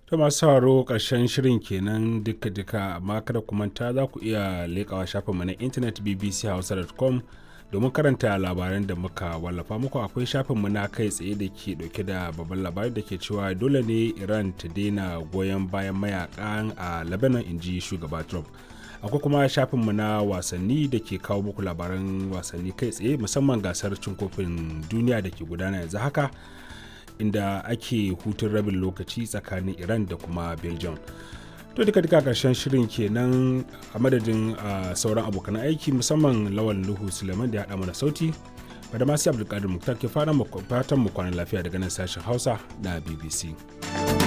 ta masu sauraro ƙarshen shirin kenan duka-duka amma kada ku manta za ku iya leƙawa shafinmu na intanet bbchausa.com domin karanta labaran da muka wallafa muku akwai shafinmu na kai tsaye da ke dauke da babban labari da ke cewa dole ne iran ta daina goyon bayan mayakan a lebanon inji shugaba trump akwai kuma shafinmu na wasanni da ke kawo muku labaran wasanni kai tsaye musamman gasar cin kofin duniya da ke gudana yanzu haka inda ake hutun rabin lokaci tsakanin iran da kuma belgium to duka duka karshen shirin kenan a madadin sauran abokan aiki musamman lawan luhu suleiman da ya haɗa mana sauti da masu abdulkadir muktar ke fatan mu kwanan lafiya daga nan sashen hausa na bbc